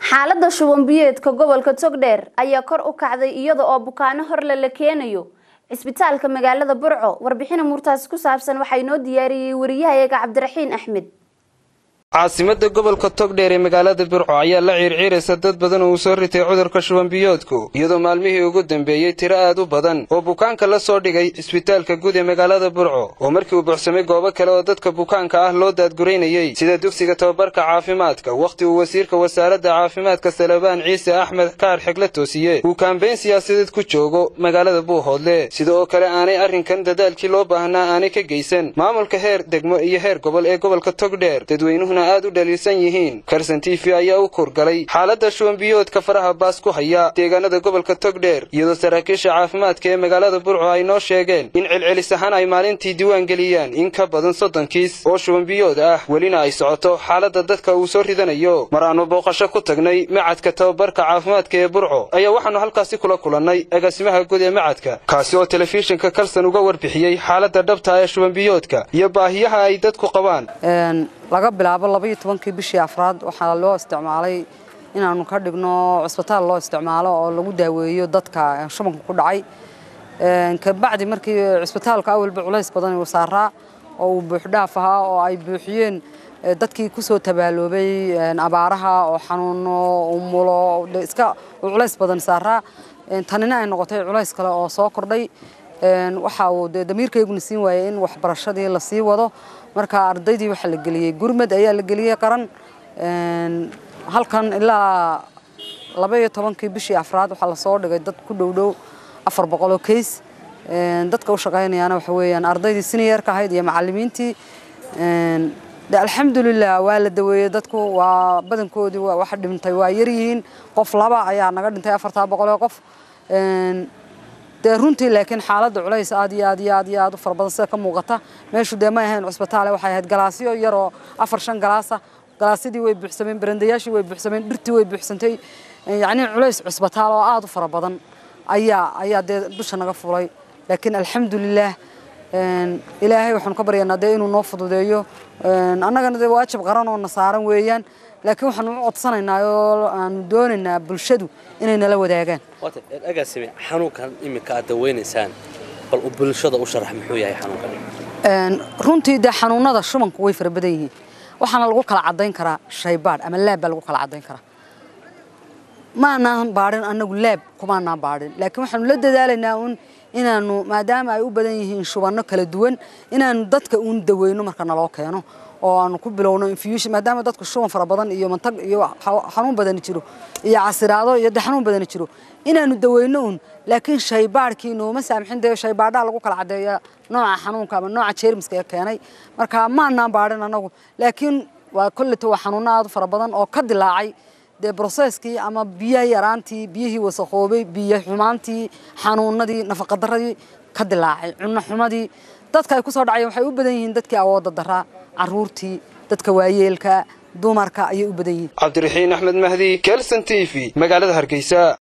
xaalada shuban biyeedka gobolka togdheer ayaa kor u kacday iyada oo bukaano horle la keenayo cisbitaalka magaalada burco warbixina murtaasi ku saabsan waxaa inoo diyaariyey wariyahayaga cabdiraxiin axmed caasimada gobolka togdheer ee magaalada burco ayaa la ciirciiraysa dad badan oo uu soo ritay cudurka shubanbiyoodku iyadoo maalmihii ugu dambeeyey tiro aad u badan oo bukaanka la soo dhigay cisbitaalka guud ee magaalada burco oo markii uu buuxsamay goobo kale oo dadka bukaanka ah loo daadguraynayey sida dugsiga tababarka caafimaadka wakhti uu wasiirka wasaaradda caafimaadka salebaan ciise axmed kaar xigla toosiye uu kaambeyn siyaasadeed ku joogo magaalada buuhoodle sida oo kale aanay arrinkan dadaalkii loo baahnaa aanay ka geysan maamulka heer degmo iyo heer gobol ee gobolka togdheer dadweynuhuna aad u dhaliilsan yihiin karsan t v ayaa u kurgalay xaaladda shubanbiyoodka faraha baas ku haya deegaanada gobolka togdheer iyadoo saraakiisha caafimaadka ee magaalada burco ay noo sheegeen in celcelis ahaan ay maalintii diiwaan geliyaan in ka badan soddon kiis oo shubanbiyood ah welina ay socoto xaaladda dadka uu soo ridanayo mar aanu booqasho ku tagnay macadka tababarka caafimaadka ee burco ayaa waxaannu halkaasi kula kulannay agaasimaha guud ee macadka kaasi oo telefishinka kalsan uga warbixiyey xaaladda dhabta ee shubanbiyoodka iyo baahiyaha ay dadku qabaan laga bilaabo labaiyo tobankii bishii afraad waxaa loo isticmaalay inaanu ka dhigno cusbitaal loo isticmaalo oo lagu daaweeyo dadka shubanka ku dhacay kabacdi markii cusbitaalka awalba culays badan uu saaraa oo uu buuxdhaaf ahaa oo ay buuxiyeen dadkii kusoo tabaaloobay abaaraha oo xanuuno umulo iska culays badan saaraa tanina ay noqotay culays kale oo soo kordhay waxa uu dee damiirkayguna siin waayey in waxbarashadii la sii wado marka ardaydii waxaa la geliyey gurmad ayaa la geliyey qaran halkan ilaa labaiyo tobankii bishii afraad waxaa lasoo dhigay dad ku dhowdhow afar boqoloo kays dadka u shaqaynayaana waxa weeyaan ardaydii siniyeerka ahayd iyo macallimiintii de alxamdulilah waa la daweeyey dadku waa badankoodii waxa dhintay waa yaryihiin qof laba ayaa naga dhintay afartaa boqoloo qof dee runtii laakiin xaaladda culays aad iyo aad iyo aad iyo aad u fara badan sida ka muuqata meeshu dee may ahayn cusbitaale waxay ahayd galaasyo yaroo afar shan galaasa galaasyadii way buuxsameen barandayaashii way buuxsameen dhirtii way buuxsantay yacni culays cusbitaal oo aad u fara badan ayaa ayaa dee dusha naga fulay laakiin alxamdulilaah ilaahay waxaanu ka baryaynaa dee inuu noo fududeeyo annagana dee waajib qaran oo na saaran weeyaan laakiin waxaanu u codsanaynaa oo aanu doonaynaa bulshadu inay nala wadaagaan agaasime xanuunkan iminka aad daweynaysaan bal u bulshada u sharax muxuu yahay xanuunkan runtii dee xanuunada shubanku way fara badan yihiin waxaana lagu kala caddayn karaa shaybaadh ama laab baa lagu kala caddayn karaa maanaan baadhin annagu laab kumaanaan baadhin laakiin waxaanu la dadaalaynaa un inaanu maadaama ay u badan yihiin shubanno kala duwan inaanu dadka uun daweyno marka naloo keeno oo aanu ku bilowno infusion maadaama dadku shuban fara badan iyo mantag iyo xanuun badani jiro iyo casiraado iyo de xanuun badani jiro inaanu daweyno un laakiin shaybaadhkii nooma saamixin dee shaybaadhaha lagu kala caddeeya nooca xanuunka ama nooca jeermiska ee keenay marka maanaan baadhin annagu laakiin waa kolleyta waa xanuunno aad u fara badan oo ka dilaacay dee broseskii ama biyaha yaraantii biyihii wasakhoobay biyo xumaantii xanuunadii nafaqadaradii ka dilaacay cunno xumadii dadka ay ku soo dhacayeen waxay u badan yihiin dadkii awoodda daraa caruurtii dadka waayeelka dumarka ayay u badan yihiin cabdiraxiin axmed mahdi kelson t v magaalada hargeysa